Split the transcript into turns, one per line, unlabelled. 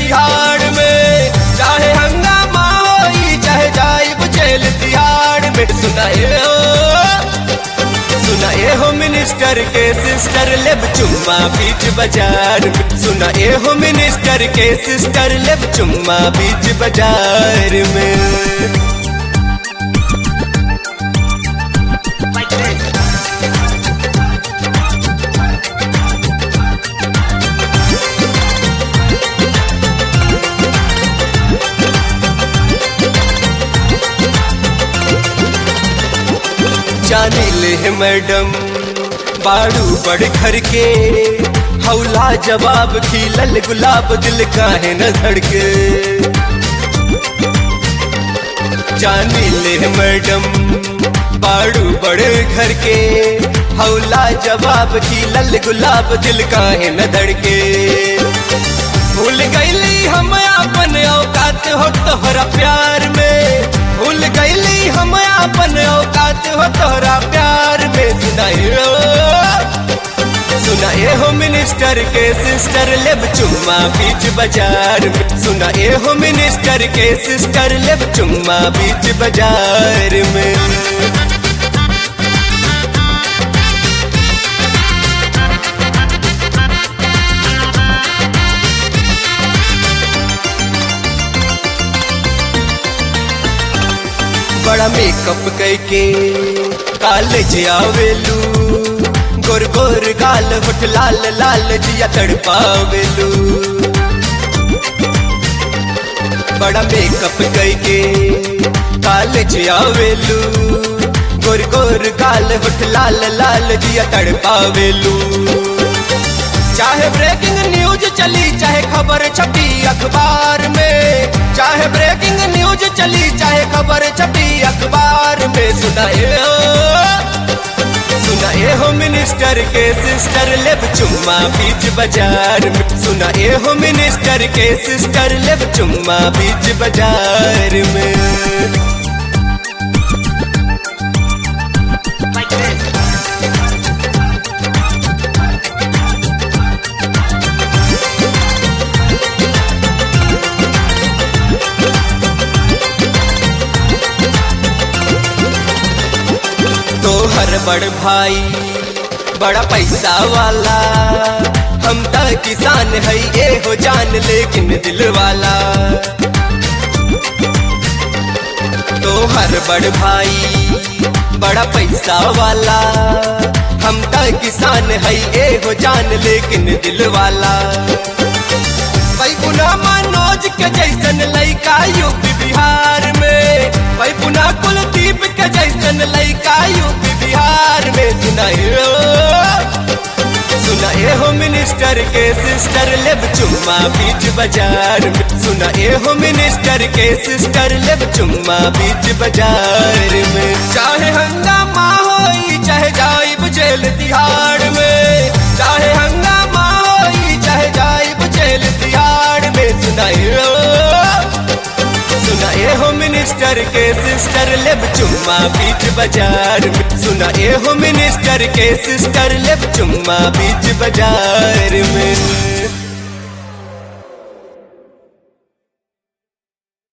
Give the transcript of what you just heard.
तिहाड़ में चाहे हंगामा होई चाहे जाइब जेल तिहाड़ में सुनाए हो सुनाए हो मिनिस्टर के सिस्टर लेब चुम्मा बीच बाजार में सुनाए हो मिनिस्टर के सिस्टर लेब चुम्मा बीच बाजार में जाने ले है मैडम बाड़ू बड़ घर के हौला जवाब खिलल गुलाब दिल काहे न धड़के जाने ले है मैडम बाड़ू बड़े घर के हौला जवाब खिलल गुलाब दिल काहे न धड़के भूल गईली हम अपन औकात हो तोहरा प्यार में भूल गईली हम अपन औकात हो तोहरा प्यार में सुनाई सुनाए हो मिनिस्टर के सिस्टर लेब चुम्मा बीच बाजार में सुनाए हो मिनिस्टर के सिस्टर लेब चुम्मा बीच बाजार में बड़ा मेकअप करके कॉलेज आवेलू गोर गोर गाल होठ लाल लाल जिया तड़पावेलू बड़ा मेकअप करके कॉलेज आवेलू गोर गोर गाल होठ लाल लाल जिया तड़पावेलू चाहे ब्रेकिंग न्यूज चली चाहे खबर छपी अखबार में चाहे ब्रेकिंग न्यूज चली चाहे खबर छपी अखबार में सुनाए हो सुनाए हो मिनिस्टर के सिस्टर लेब चुम्मा बीच बाजार में सुनाए हो मिनिस्टर के सिस्टर लेब चुम्मा बीच बाजार में तोहर बड़ भाई बड़ा पैसा वाला हम त किसान है ये हो जान लेकिन दिल वाला तोहर बड़ भाई बड़ा पैसा वाला हम त किसान है ये हो जान लेकिन दिल वाला पुना मनोज के जैसन लैका यूपी बिहार में भाई पुना कुलदीप के जैसन लैका यूपी बिहार में सुनाए सुनाए हो मिनिस्टर के सिस्टर लेब चुम्मा बीच बाजार में सुनाए हो मिनिस्टर के सिस्टर लेब चुम्मा बीच बाजार में चाहे हंगामा होई चाहे जाइब जेल तिहाड़ में चाहे हंगामा होई चाहे जाइब जेल तिहाड़ में सुनाए सुनाए हो मिनिस्टर के सिस्टर लेब चुम्मा बीच बाजार में सुनाए हो मिनिस्टर के सिस्टर लेब चुम्मा बीच बाजार में